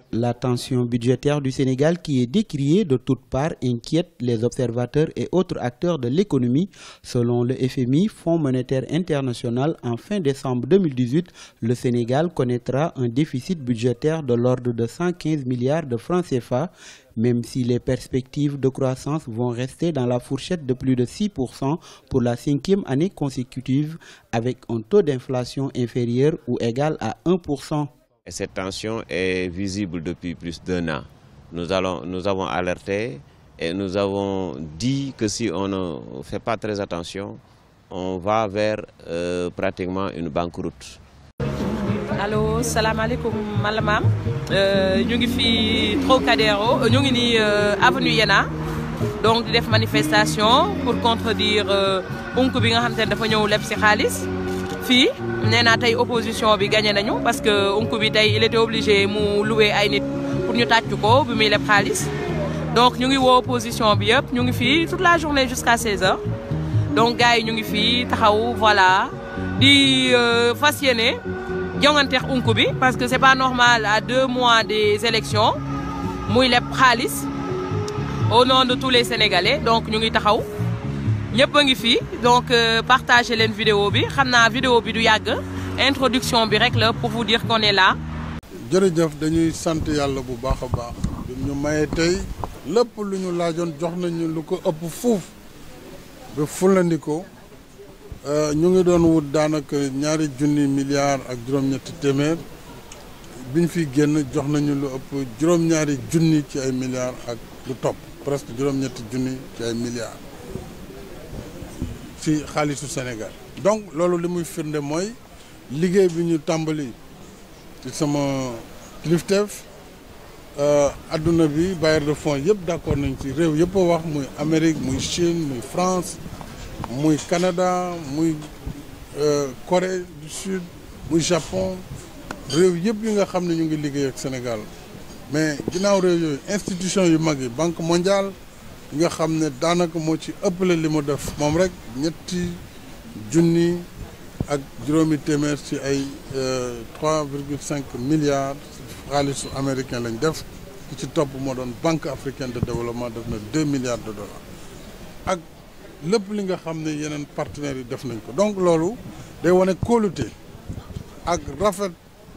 La tension budgétaire du Sénégal qui est décriée de toutes parts inquiète les observateurs et autres acteurs de l'économie. Selon le FMI, Fonds monétaire international, en fin décembre 2018, le Sénégal connaîtra un déficit budgétaire de l'ordre de 115 milliards de francs CFA, même si les perspectives de croissance vont rester dans la fourchette de plus de 6% pour la cinquième année consécutive, avec un taux d'inflation inférieur ou égal à 1%. Et cette tension est visible depuis plus d'un an. Nous, allons, nous avons alerté et nous avons dit que si on ne fait pas très attention, on va vers euh, pratiquement une banqueroute. allo salaamaaleykum man la maam ñu ngi fii Trocadéro ñu ngi nii avenue Yena donc di def manifestation pour contredire unk bi nga xam te ne dafa ñëw leb si xaalis fii nee naa tey opposition bi gagné nañu parce que unku bi tey il était obligé mu louer ay nit pour ñu tàccu ko bi muy leb xaalis donc ñu ngi woo opposition bi yëpp ñu ngi fii toute la journée jusqu'à 16 heures donc gars yi ñu ngi fii taxaw voilà di fas yéene jonganteex unku bi parce que c'est pas normal à deux mois des élections muy leb xaalis au nom de tous les Sénégalais donc ñu ngi taxaw ñëpp a ngi fii donc partagez leen vidéo bi xam naa vidéo bi du yàgg introduction bi rek la pour vous dire qu'on est là. jërëjëf dañuy sant yàlla bu baax a baax bi ñu mayee tey lépp lu ñu laajoon jox nañu lu ko ëpp fuuf ba fulandi ko ñu ngi doon wut daanaka ñaari junni milliards ak juróom-ñetti téeméer biñ fi génn jox nañu lu ëpp juróom-ñaari junni ci ay milliards ak lu topp presque juróom-ñetti junni ci ay milliards. ci xaalisu Sénégal donc loolu li muy firnde mooy liggéey bi ñu tàmbali ci sama kilifteef adduna bi bailleur de fonds yëpp d'accord nañ ci réew yëpp a wax muy Amérique muy Chine muy France muy Canada muy Corée du Sud muy Japon réew yëpp yi nga xam ne ñu ngi liggéey ak Sénégal mais ginnaaw réew yooyu institution yu mag yi Banque mondiale nga xam ne daanaka moo ci ëppale li mu def moom rek ñetti junni ak juróomi téeméer ci ay trois virgule cinq milliards xaalisu américain lañ def ki ci topp moo doon banque africaine de développement def na deux milliards de dollars ak lépp li nga xam ne yeneen partenaires yi def nañ ko donc loolu day wane kóolute ak rafet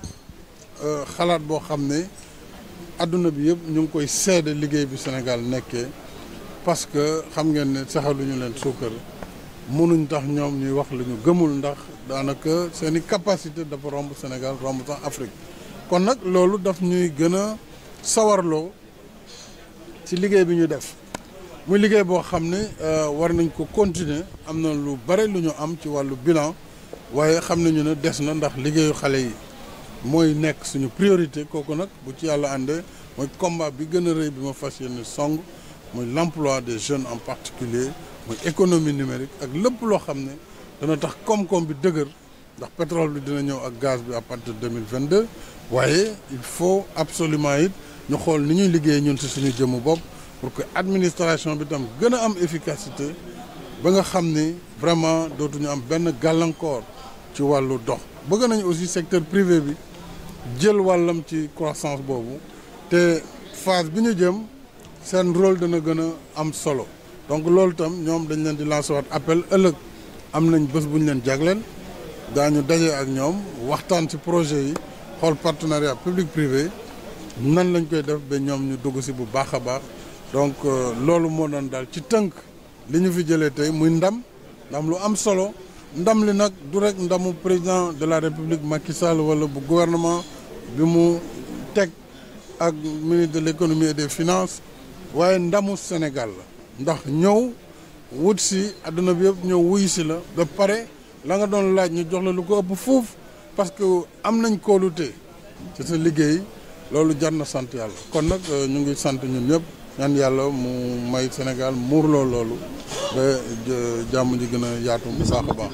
xalaat boo xam ne adduna bi yëpp ñu ngi koy seede liggéey bi Sénégal nekkee parce que xam ngeen ne saxaluñu leen suukar mënuñ tax ñoom ñuy wax lu ñu gëmul ndax daanaka seen i capacité dafa romb Sénégal romb sax Afrique kon nag loolu daf ñuy gën a sawarloo ci liggéey bi ñu def muy liggéey boo xam ne war nañ ko continuer am na lu bare lu ñu am ci wàllu bilan waaye xam nañu ne des na ndax liggéeyu xale yi mooy nekk suñu priorité kooku nag bu ci yàlla àndee mooy combat bi gën a rëy bi ma fas yéene song muy l'emploi des jeunes en particulier muy économie numérique ak lépp loo xam ne dana tax koom-koom bi dëgër ndax pétrole bi dina ñëw ak gaz bi à partir de 2022 waaye il faut absolument it ñu xool ni ñuy liggéey ñun ci suñu jëmu bopp pour que administration bi tam gën a am efficacité ba nga xam ni vraiment dootuñu am benn gàllankoor ci wàllu dox bëgg nañu aussi secteur privé bi jël wàllam ci croissance boobu te phase bi ñu jëm seen rôle dana gën a am solo donc loolu tam ñoom dañ leen di lancer waat appel ëllëg am nañ bés bu ñu leen jagleel daañu daje ak ñoom waxtaan ci projet yi xool partenariat public privé nan lañ koy def ba ñoom ñu dugg si bu baax a baax donc loolu moo doon daal ci tënk li ñu fi jëlee tey muy ndam ndam lu am solo ndam li nag du rek ndamu président de la république Macky Sall wala bu gouvernement bi mu teg ak ministre de l'économie et des finances waaye ndamu Sénégal la ndax ñëw wut si àdduna bi yëpp ñëw wuy si la ba pare la nga doon laaj ñu jox la lu ko ëpp fuuf parce que am nañ kóolute ci sa liggéey loolu jar na sant yàlla kon nag ñu ngi sant ñun ñëpp ñaan yàlla mu may Sénégal muurloo loolu ba jàmm ji gën a yaatu bu baax a baax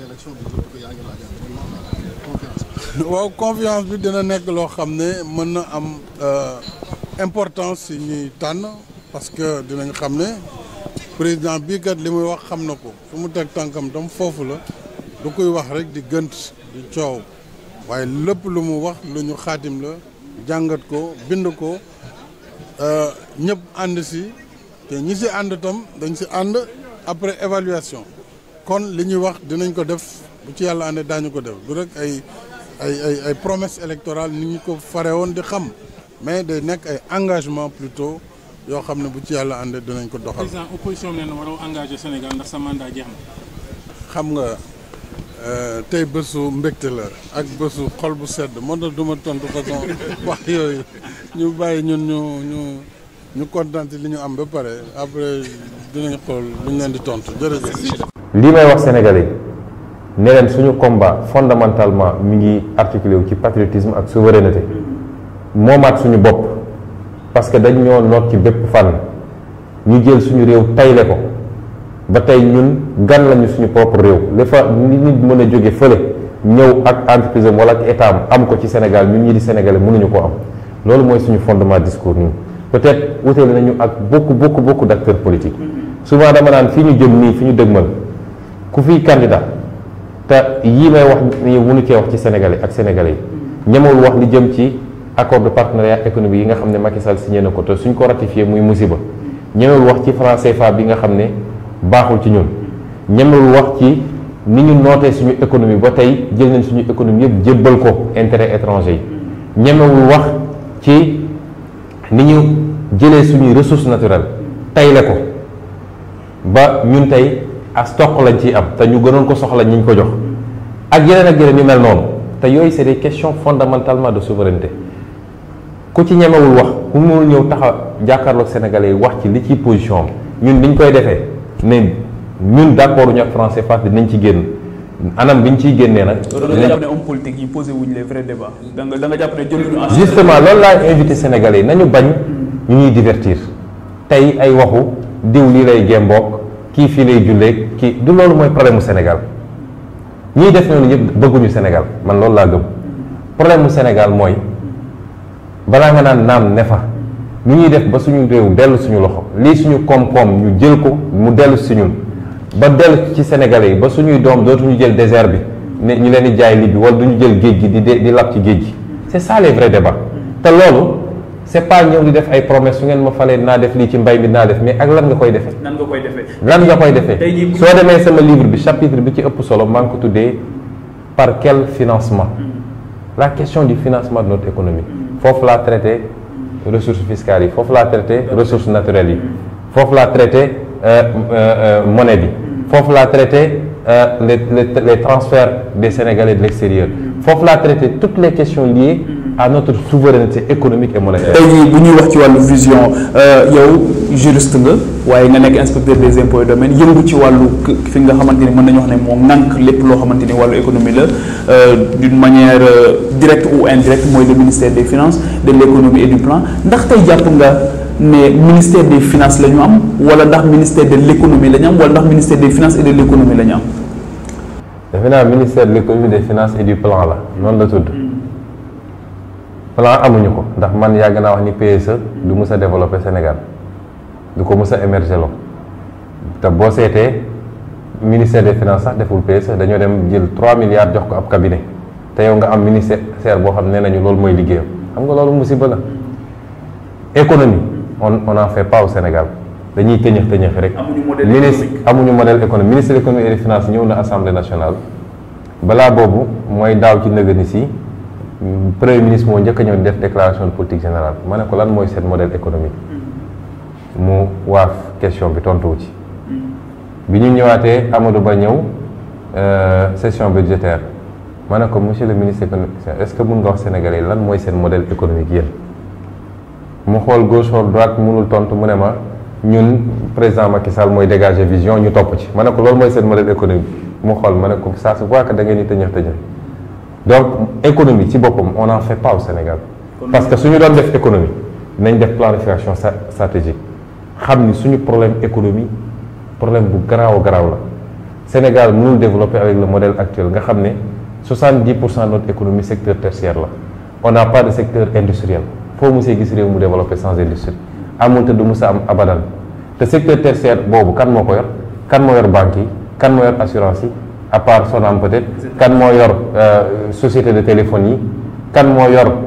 waaw confiance bi dina nekk loo xam ne mën na am importance si ñuy tànn parce que dinañ xam ne président bii kat li muy wax xam na ko fu mu teg tànkam tam foofu la du koy wax rek di gënt di coow waaye lépp lu mu wax lu ñu xaatim la jàngat ko bind ko ñëpp ànd si te ñi si ànd tam dañ si ànd après évaluation kon li ñuy wax dinañ ko def bu ci yàlla àndee daañu ko def du rek ay ay ay ay promesse électorale ni ñu ko fare woon di xam mais day nekk ay engagement plutôt yoo xam ne bu ci yàlla àndee dinañ ko doxal. président opposition bi nee na waroo engagé Sénégal ndax sa mandat jeex na. xam nga tey bésu mbégte la ak bésu xol bu sedd moo tax du ma tontu façon wax yooyu ñu bàyyi ñun ñu ñu ñu kontaan li ñu am ba pare après dinañ xool lu ñu leen di tontu jërëjëf. lii may wax sénégalais ne leen suñu combat fondamentalement mi ngi articulé wu ci patriotisme ak souveraineté moomaat suñu bopp parce que dañ ñoo noot ci bépp fànn ñu jël suñu réew tayle ko ba tey ñun gan lañu suñu propre réew li fa nit nit mën a jóge fële ñëw ak entreprise am wala ak état am am ko ci Sénégal ñun ñi di sénégalais mënuñu ko am loolu mooy suñu fondement discours ñun peut-être wutale nañu ak beaucoup beaucoup beaucoup d'acteurs politiques souvent dama naan fi ñu jëm nii fi ñu dëgmal ku fiy candidat te yii may wax nii mënu cee wax ci sénégalais ak sénégalais yi ñemewul wax li jëm ci accord de partenariat économique yi nga xam ne Macky Sall signé na ko te suñ ko ratifié muy musiba ñemewul wax ci franc CFA bi nga xam ne baaxul ci ñun ñemewul wax ci ni ñu nootee suñu économie ba tey jël nañ suñu économie yëpp jébbal ko intérêt étranger yi ñemewul wax ci ni ñu jëlee suñuy ressources naturelles tayle ko ba ñun tey as toq lañ ciy am te ñu gënoon ko soxla ñi ñu ko jox ak yeneen ak yeneen yu mel noonu te yooyu c'est des questions fondamentalement de souveraineté ku ci ñemewul wax ku mënul ñëw taxa jàkkaarloog sénégalais yi wax ci li ciy position am ñun niñ koy defee ne ñun d'accord ñu ak français parce que dinañ ci génn anam bi ñu ciy génnee nag. da nga jàpp ne homme politique yi posé wuñ les vrais débats da nga da nga jàpp ne jëluñu en justement loolu laa invité sénégalais yi nañu bañ ñu ñuy divertir tey ay waxu diw lii lay gémboog kii fii lay jullee kii du loolu mooy problème mu Sénégal ñiy def noonu yëpp bëgguñu Sénégal man loolu laa gëm problème mu Sénégal mooy balaa nga naan naam ne fa nu ñuy def ba suñu réew dellu suñu loxo lii suñu koom-koom ñu jël ko mu dellu si ñun ba dellu ci Sénégalais yi ba suñuy doom dootuñu jël désert bi ne ñu leen di jaay li bi wala duñu jël géej gi di di lab ci géej gi c'est ça les vrais débats te loolu c'est pas ñëw di def ay promesses su ngeen ma falee naa def lii ci mbay mi naa def mais ak lan nga koy defee. nan nga koy defee. lan nga koy defee tey jii soo demee sama livre bi chapitre bi ci ëpp solo maa ngi ko tuddee par quel financement la question du financement de notre économie foofu laa traité ressources fiscales yi foofu laa traité ressources naturelles yi foofu laa traité monnaie bi foofu laa traité les les les transferts des Sénégalais de l'extérieur foofu laa traité toutes les questions liées à notre souveraineté économique et monétaire. tey jii bu ñuy wax ci wàllu vision yow juriste nga waaye nga nekk inspecteur des impôts et domaines yëngu ci wàllu fi nga xamante ni mën nañu wax ne moo ŋànk lépp loo xamante ni wàllu économie la d'une manière directe ou indirecte mooy le ministère des finances de l'économie et du plan ndax tey jàpp nga ne ministère des finances la ñu am wala ndax ministère de l'économie la ñu am wala ndax ministère des finances et de l'économie la ñu am. defe naa ministère de l'économie des finances et du plan la noonu la tudd. plan amuñu ko ndax man yàgg naa wax ni PSE du mës a développer Sénégal du ko mës a émerger loo te boo seetee ministère des finances sax deful PSE dañoo dem jël 3 milliards jox ko ab cabinet te yow nga am ministère boo xam ne nañu loolu mooy liggéeyam xam nga loolu musiba la économie on on en fait pas au Sénégal dañuy tëñëx tëñëx rek. amuñu modèle ministre économique. amuñu modèle économique ministre de l'économie et des finances ñëw na assemblée nationale balaa boobu mooy daaw ci nëgëni si. premier ministre moo njëkk a ñëw def déclaration de politique générale ma ne ko lan mooy seen modèle économique mu waaf question bi tontuwu ci bi ñu ñëwaatee Amadou Ba ñëw session budgétaire ma ne ko monsieur le ministre économique est-ce que mun nga wax Sénégalais lan mooy seen modèle économique yéen mu xool gauche xool droite mënul tontu mu ne ma ñun président Macky Sall mooy dégager vision ñu topp ci ma ne ko loolu mooy seen modèle économique mu xool ma ne ko ça se voit que da ngeen di tëñëx tëñëx donc économie ci boppam on n'en fait pas au Sénégal parce que suñu doon def économie nañ def planification stratégique xam ni suñu problème économie problème bu garaaw garaaw la Sénégal mënul développer avec le modèle actuel nga xam ne 70 pour cent de notre économie secteur tertiaire la on n'a pas de secteur industriel foo musee gis réew mu développer sans industrie amul te du musa am abadan te secteur tertiaire boobu kan moo ko yor kan moo yor banques yi kan moo yor assurance yi à part Sonam peut-être kan moo yor société de téléphone yi kan moo yor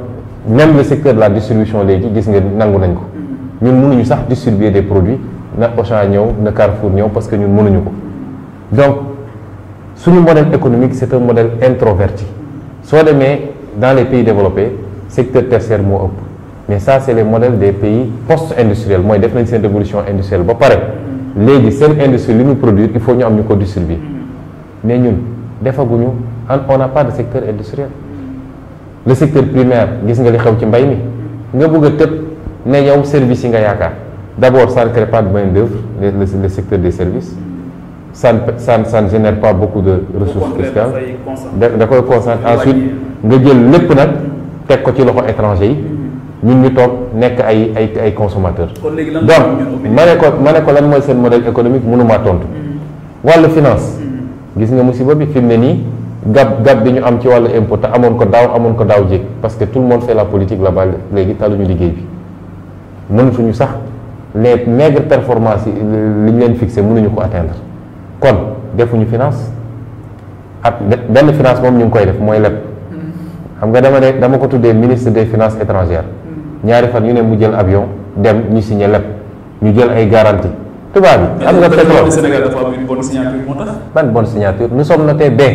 même le secteur de la distribution léegi gis nga nangu nañ ko ñun mënuñu sax distribuer des produits na Auchan ñëw na Carrefour ñëw parce que ñun mënuñu ko donc suñu modèle économique c'est un modèle introverti soo demee dans les pays développés secteur tertiaire moo ëpp mais ça c'est les modèles des pays post-industriels mooy def nañ seen révolution industrielle ba pare léegi seen industrie li muy produire il faut ñu am ñu ko distribuer mais ñun defaguñu on n'a pas de secteur industriel le secteur primaire gis nga li xew ci mbay mi nga bëgg a tëb ne yow service yi nga yaakaar d'abord ça ne crée pas de main d'œuvre le, le, le secteur des services ça ne ça ne ça ne génère pas beaucoup de ressources fiscales da da koy concentre ensuite nga jël lépp nag teg ko ci loxo étranger yi ñun ñu toog nekk ay ay ay consommateurs donc ma ne ko ma ne ko lan mooy seen modèle économique mënumaa tontu wàllu finance gis nga musiba bi fi mu ne nii gab gab bi ñu am ci wàllu impôt te amoon ko daaw amoon ko daaw jéeg parce que tout le monde fait la politique là-bas léegi taluñu liggéey bi mënatuñu sax les maigres performances yi li ñu leen fixé mënuñu ko atteindre kon defuñu finance ak benn finance moom ñu ngi koy def mooy leb xam nga dama ne dama ko tuddee ministre des finances étrangères ñaari fan yu ne mu jël avion dem ñu signé leb ñu jël ay garantie tubaab bi xam nga pétrole Sénégal dafa am une bonne signature moo tax ban bonne signature nous sommes notés B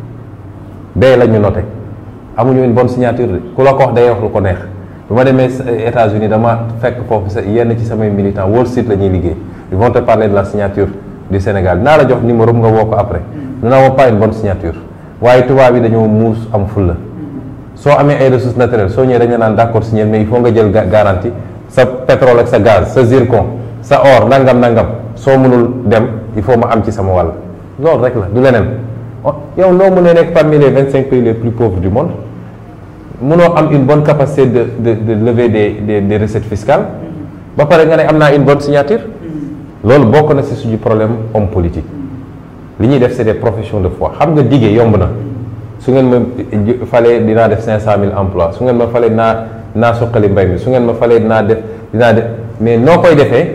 B la ñu noté amuñu une bonne signature de ku la ko wax day wax lu ko neex bu ma demee États-Unis dama fekk foofu sa yenn ci samay militants Wall Street la ñuy liggéey ils vont te parler de la signature du Sénégal naa la jox numéro nga woo ko après nous n'avons pas une bonne signature waaye tubaab yi dañoo muus am fulla soo amee ay ressources naturelles soo ñëwee dañu naan d'accord signer mais il faut nga jël garantie sa pétrole ak sa gaz sa zircon sa or nangam nangam soo mënul dem il faut ma am ci sama wàll loolu rek la du leneen yow loo mënee nekk parmi les vingt cinq pays les plus pauvres du monde mënoo am une bonne capacité de de de lever des des des recettes fiscales ba pare nga ne am naa une bonne signature loolu bokk na ci suñu problème homme politique li ñuy def c'est des professions de foi xam nga diggee yomb na su ngeen ma falee dinaa def cinq cent mille emplois su ngeen ma falee naa naa suqali mbay mi su ngeen ma falee dinaa def dinaa def mais noo koy defee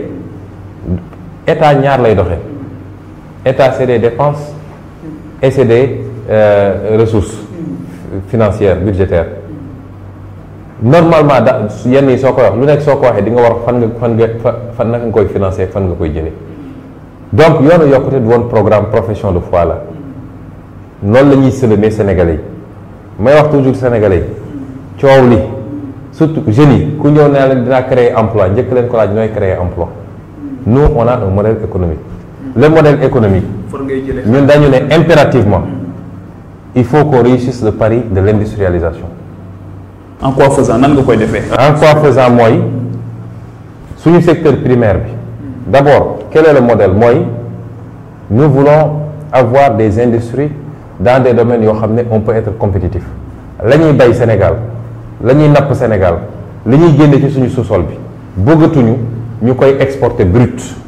état ñaar lay doxee état c'est des dépenses et c'est des euh, ressources financières budgétaires normalement da yenn yi soo koy wax lu nekk soo ko waxee di nga war fan nga fan nga fan naka nga koy financer fan nga koy jëlee donc yoonu yokkute du woon programme profession de foi la noonu la ñuy sëlëmee sénégalais yi may wax toujours sénégalais yi coow li surtout jeunes yi ku ñëw ne leen dinaa créer emploi njëkk leen ko laaj nooy créer emploi nous on a un modèle économique le modèle économique ñun dañu ne impérativement il faut qu'on réussisse le pari de l'industrialisation en quoi faisant nan nga koy defee en quoi faisant mooy suñu secteur primaire bi d'abord quel est le modèle mooy nous voulons avoir des industries dans des domaines yoo xam ne on peut être compétitif la ñuy bay Sénégal la ñuy napp Sénégal li ñuy génne ci suñu sous-sol bi bëggatuñu ñu koy exporter brut